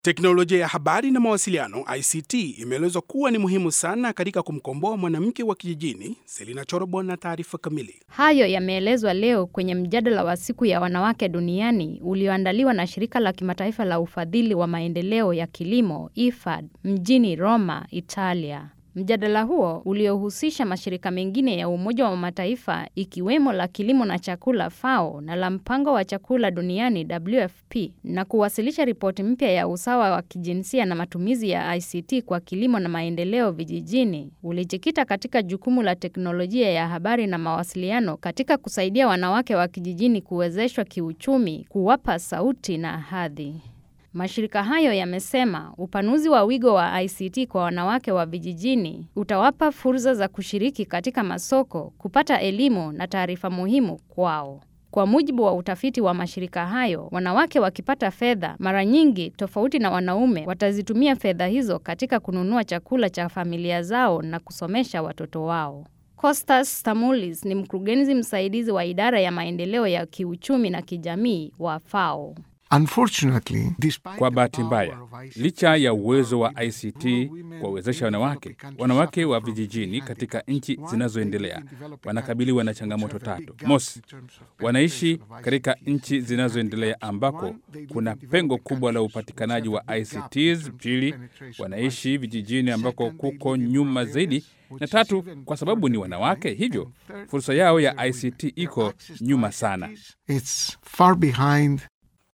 Teknolojia ya habari na mawasiliano ICT imeelezwa kuwa ni muhimu sana katika kumkomboa mwanamke wa kijijini. Selina Chorobo na taarifa kamili. Hayo yameelezwa leo kwenye mjadala wa siku ya wanawake duniani ulioandaliwa na shirika la kimataifa la ufadhili wa maendeleo ya kilimo IFAD mjini Roma, Italia. Mjadala huo uliohusisha mashirika mengine ya Umoja wa Mataifa ikiwemo la kilimo na chakula FAO na la mpango wa chakula duniani WFP na kuwasilisha ripoti mpya ya usawa wa kijinsia na matumizi ya ICT kwa kilimo na maendeleo vijijini ulijikita katika jukumu la teknolojia ya habari na mawasiliano katika kusaidia wanawake wa kijijini kuwezeshwa kiuchumi, kuwapa sauti na hadhi. Mashirika hayo yamesema upanuzi wa wigo wa ICT kwa wanawake wa vijijini utawapa fursa za kushiriki katika masoko, kupata elimu na taarifa muhimu kwao. Kwa mujibu wa utafiti wa mashirika hayo, wanawake wakipata fedha, mara nyingi tofauti na wanaume, watazitumia fedha hizo katika kununua chakula cha familia zao na kusomesha watoto wao. Costas Stamoulis ni mkurugenzi msaidizi wa idara ya maendeleo ya kiuchumi na kijamii wa FAO. Kwa bahati mbaya, licha ya uwezo wa ICT kuwawezesha wanawake, wanawake wa vijijini katika nchi zinazoendelea wanakabiliwa na changamoto tatu. Mosi, wanaishi katika nchi zinazoendelea ambako kuna pengo kubwa la upatikanaji wa ICTs. Pili, wanaishi vijijini ambako kuko nyuma zaidi, na tatu, kwa sababu ni wanawake, hivyo fursa yao ya ICT iko nyuma sana.